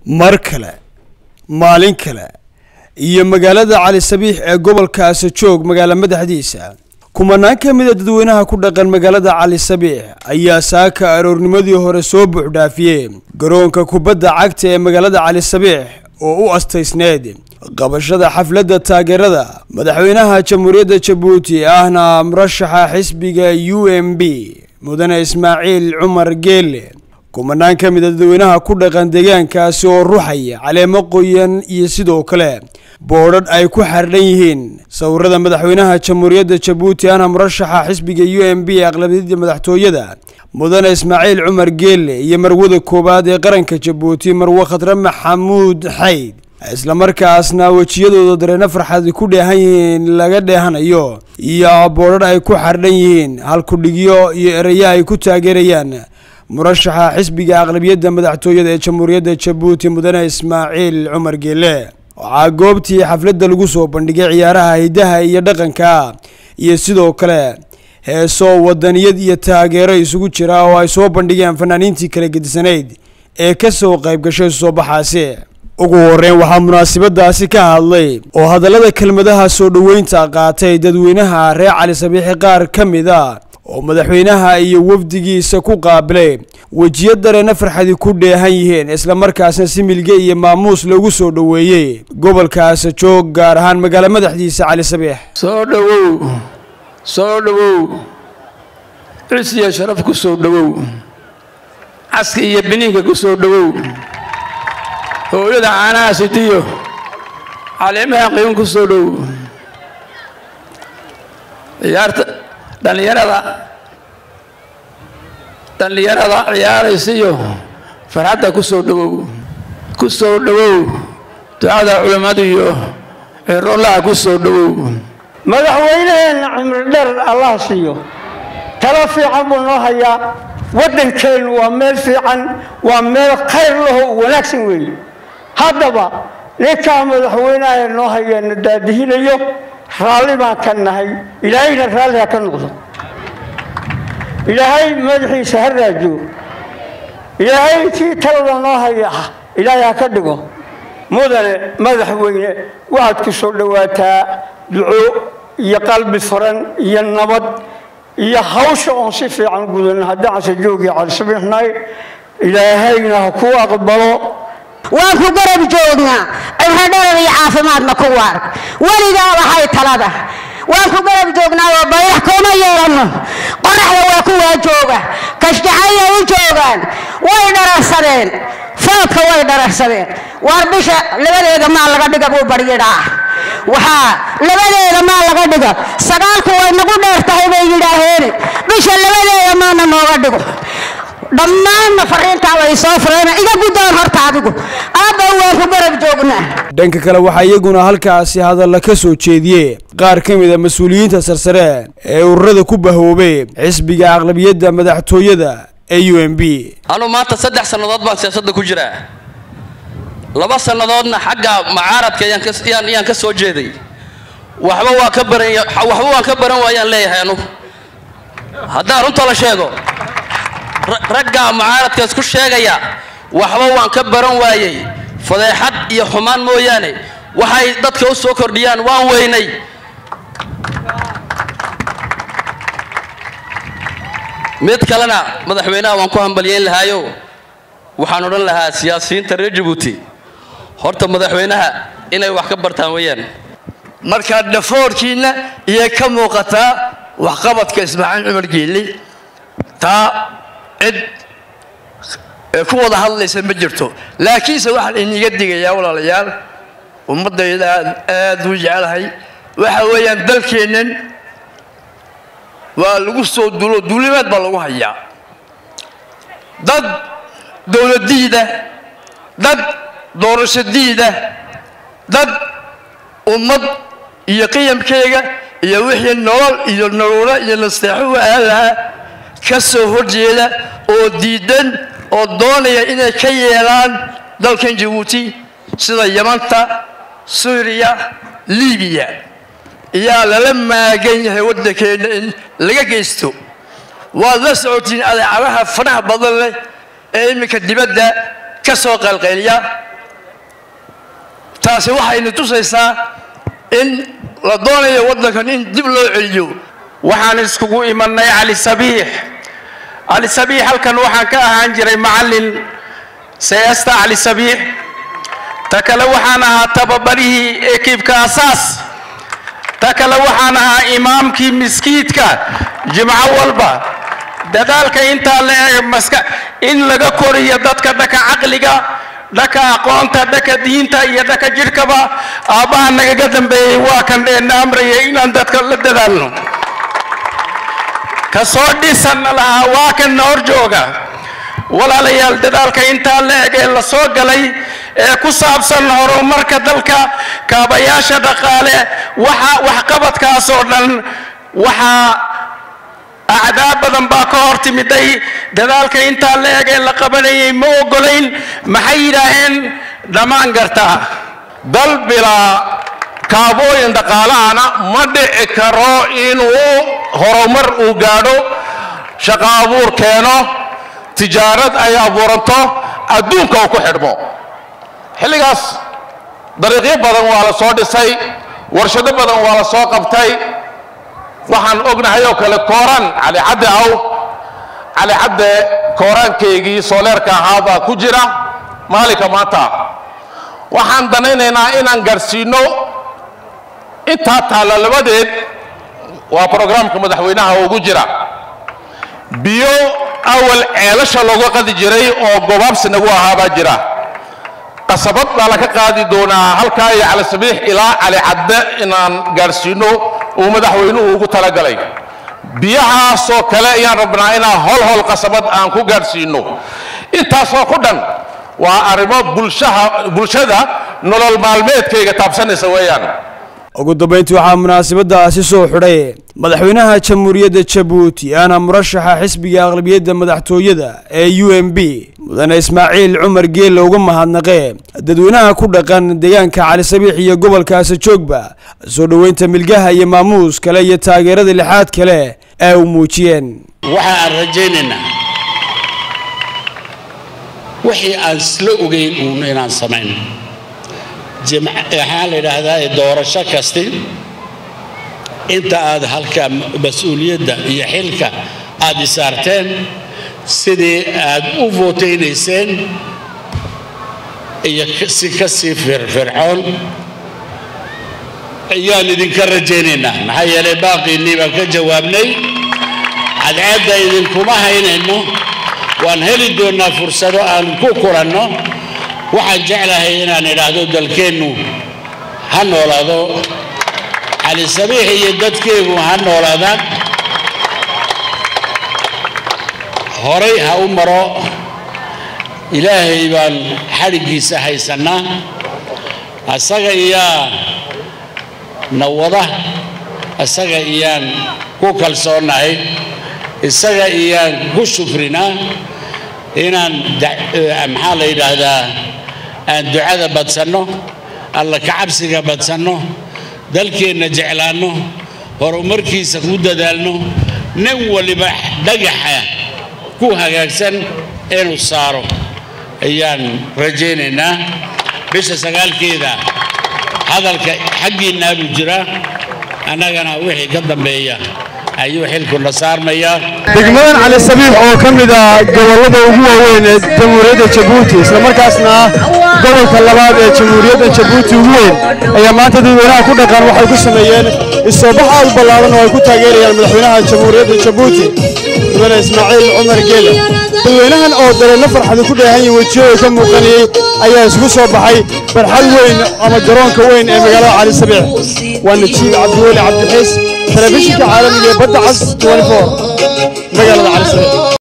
mar kale maalin kale iyo magaalada cali sabiix ee gobolka asajoog magaala madaxdiisa kumanaan ka mid a dadweynaha ku dhaqan magaalada cali sabiix ayaa saaka aroornimadii hore soo buuxdhaafiyey garoonka kubadda cagta ee magaalada cali sabiix oo u astaysneed qabashada xafladda taageerada madaxweynaha jamhuuriyadda jabuuti ahna murashaxa xisbiga u m b mudane ismaaciil cumar geele kumanaan ka mid a dadweynaha ku dhaqan deegaankaasi oo ruxaya caleemo qoyan iyo sidoo kale boodhadh ay ku xardhan yihiin sawirada madaxweynaha jamhuuriyadda jabuuti ahna murashaxa xisbiga u m b ee aqlabiyadda madaxtooyada mudane ismaaciil cumar geele iyo marwada koowaad ee qaranka jabuuti marwe khadre maxamuud xayd islamarkaasna wejiyadooda dareeno farxad ku dheehan yihiin laga dheehanayo iyo boodhadh ay ku xardhan yihiin halkudhigyo iyo ereyo ay ku taageerayaan murashaxa xisbiga aqlabiyadda madaxtooyada ee jamhuuriyadda jabuuti mudane ismaaciil cumar geele waxaa goobtii xafladda lagu soo bandhigay ciyaaraha hidaha iyo dhaqanka iyo sidoo kale heeso wadaniyad iyo taageero isugu jira oo ay soo bandhigeen fanaaniintii kala gedisanayd ee ka soo qayb gashay soo baxaasi ugu horeyn waxaa munaasabadaasi ka hadlay oo hadallada kelmadaha soo dhoweynta qaatay dadweynaha reer cali sabiixi qaar ka mid a oo madaxweynaha iyo wafdigiisa ku qaabilay wejiyo dareena farxadi ku dheehan yihiin islamarkaasna si milge iyo maamuus lagu soo dhoweeyey gobolka asajoog gaar ahaan magaalo madaxdiisa cali sabiix soo dhowow soo dhowow cis iyo sharaf ku soo dhowow caski iyo biniinka ku soo dhowow hooyada caanaha sitiyo caleemaha qiiman ku soo dhowow ciyaarta dhallinyarada dhallinyarada ciyaaraysiyo farxadda ku soo dhowow ku soo dhowow ducada culammadu iyo ciroolaha ku soo dhowow madaxweynaheenna cimri dheer allah siiyo talo fiican buu noo hayaa waddankeennu waa meel fiican waa meel khayr laho wanaagsan weeye haddaba ninkaa madaxweynaha noo hayeena daadihinayo raalli baan ka nahay ilaahayna raalli ha ka noqdo ilaahay madaxiisa ha raajiyo ilaahay kii talada noo haya ilaahay ha ka dhigo mudane madaxweyne waxaad ku soo dhowaataa duco iyo qalbi furan iyo nabad iyo hawsha oon si fiican gudan haddaan joogii calisabiixnay ilaahayna ha ku aqbalo waan ku garab joognaa cibro dherer iyo caafimaadna ku waar weligaa waxay talada waan ku garab joognaa oo bayrax kuma yeelanno qoraxda waa kuwaa jooga kashjacaya u joogaan way dhararsadeen foodka way dhararsadeen waar bisha labadeeda maa laga dhiga buu baryidhaa waxaa labadeeda maa laga dhiga sagaalku way nagu dheer tahay bay yidhaaheene bisha labadeeda maana nooga dhigo dhammaanna fariintaa way soo fureen iga guddoon horta adigu aabba waan ku garab joognaa dhanka kale waxaa iyaguna halkaasi hadalla ka soo jeediyey qaar ka mid a mas-uuliyiinta sarsare ee ururada ku bahoobay xisbiga aqlabiyadda madaxtooyada ee u m b anuu maanta saddex sannadood baan siyaasadda ku jiraa laba sannadoodna xagga macaaradka ayaan ka soo jeeday waxba waa ka baran waxba waan ka baran waayaan leeyahay anugu haddaan runta la sheego raggaa mucaaradka isku sheegaya waxba waan ka baran waayey fadeexad iyo xumaan mooyaane waxay dadka u soo kordhiyaan waan weynay mid kalena madaxweynaha waan ku hambalyeyn lahaayo waxaan odhan lahaa siyaasiyiinta reer jabuuti horta madaxweynaha inay wax ka bartaan weeyaan markaa dhafoorkiinna iyay ka muuqataa waxqabadka ismaaciil cumar geeli taa cid ku wada hadlaysa ma jirto laakiinse waxaan iniga digayaa walaalayaal ummaddayda aad u jecelahay waxa weeyaan dalkeennan waa lagu soo dulo duulimaad baa lagu hayaa dad dowladdiida dad doorashadiida dad ummad iyo qiyamkeega iyo wixii nolol iyo naruuro iyo nasteexo u ahaan lahaa ka soo horjeeda oo diidan oo doonaya inay ka yeelaan dalkan jabuuti sida yamanta suuriya libiya ayaa lala maagan yahay waddankeenna in laga geysto waad la socotiin adeecadaha faraha badan leh ee iminka dibadda ka soo qalqayliya taasi waxayna tusaysaa in la doonayo waddankan in dib loo celiyo waxaan iskugu imanay cali sabiix cali sabiix halkan waxaan ka ahaan jiray macallin seesta cali sabiix ta kale waxaan ahaa tababarihii ekiibka asaas ta kale waxaan ahaa imaamkii miskiidka jimco walba dadaalka intaa la eg maska in laga koriyo dadka dhaka caqliga dhaka aqoonta dhaka diinta iyo dhaka jidhkaba aabbaha nagaga dambeeyey waa kan dheena amraya inaan dadka la dadaalno ka soo dhisanna lahaa waa kan hor jooga walaalayaal dadaalka intaa la eg ee la soo galay ee ku saabsan horumarka dalka kaabayaasha dhaqaale waxa waxqabadkaas oo dhan waxaa acdaa badan baa ka hor timiday dadaalka intaa la eg ee la qabanayay ma ogolayn maxay yidhaaheen dhammaan gartaa dal bilaa kaabooyin dhaqaalahana ma dhici karo inuu horumar uu gaadho shaqo abuur keeno tijaarad ay abuuranto adduunka uu ku xidhmo xilligaas dariiqyo badan waa la soo dhisay warshado badan waa la soo qabtay waxaan ognahay oo kale kooraan cali cadde aw cali cadde kooraankaygii sooleerka ahaa baa ku jira maalinka maanta waxaan danaynaynaa inaan gaadhsiino intaa taalla labadeed waa brograamka madaxweynaha ugu jira biyo awal ceelasha looga qadi jiray oo gobaabsi nagu ahaa baa jira qasabad baa laga qaadi doonaa halkaa iyo cali sabiix ilaa cali cadde inaan gaadhsiino uu madaxweynuhu ugu talagalay biyahaasoo kale ayaan rabnaa inaan hol hol qasabad aan ku gaadhsiino intaasoo ku dhan waa arrimo bulshaha bulshada nolol maalmeedkayga taabsanaysa weeyaan ugu dambayntii waxaa munaasabadaasi soo xidhay madaxweynaha jamhuuriyadda jabuuti aana murashaxa xisbiga aqlabiyadda madaxtooyada ee u m b mudane ismaaciil cumar geelle uga mahadnaqee dadweynaha ku dhaqan deegaanka cali sabiix iyo gobolka asajoogba soo dhoweynta milgaha iyo maamuus kale iyo taageerada lixaad kale ee u muujiyeen waxa aan rajaynaynaa wixii aan isla ogeyn uun inaan samayn waxaa la yidhaahdaa doorasho kasti inta aad halka mas-uuliyadda iyo xilka aad isaarteen sidii aad u vootaynayseen iyo si ka sii firfircoon ayaan idinka rajaynaynaa maxaa yeelay baaqiinnii baan ka jawaabnay cadceedda idinkuma haynayno waan heli doonnaa fursado aan ku kulanno waxaan jeclahay inaan idhaahdo dalkeennu ha noolaado cali sabiix iyo dadkeegu ha noolaadaan horay ha u maro ilaahay baan xadhiggiisa haysannaa asaga iyaa nawada isaga iyaan ku kalsoonnahay isaga iyaan ku shukrinaa inaan maxaa la yidhaahdaa aan ducada badsanno alla kacabsiga badsanno dalkeenna jeclaanno horumarkiisa ku dadaalno nin waliba dhagaxa ku hagaagsan inuu saaro ayaan rajaynaynaa bisha sagaalkeeda hadalka xaggiinnaa buu jiraa annagana wixii ka dambeeya ayuu xilkuna saarmayaa degmadan cali sabiix oo ka mid ah gobollada ugu waaweyn ee jamhuuriyadda jabuuti islamarkaasna ah gobolka labaad ee jamhuuriyadda jabuuti ugu weyn ayaa maanta dadweynaha ku dhaqan waxay ku sameeyeen isoobax aad u ballaaran oo ay ku taageerayaan madaxweynaha jamhuuriyadda jabuuti mudane ismaaciil cumar geele dadweynahan oo dareello farxadi ku dheehan yihin wejiyada ka muuqanayey ayaa isugu soo baxay barxad weyn ama garoonka weyn ee magaalada cali sabiix waa najiib cabdiweli cabdixiis telefishinka caalamiga ee badda cas 24 magaalada cali sabiix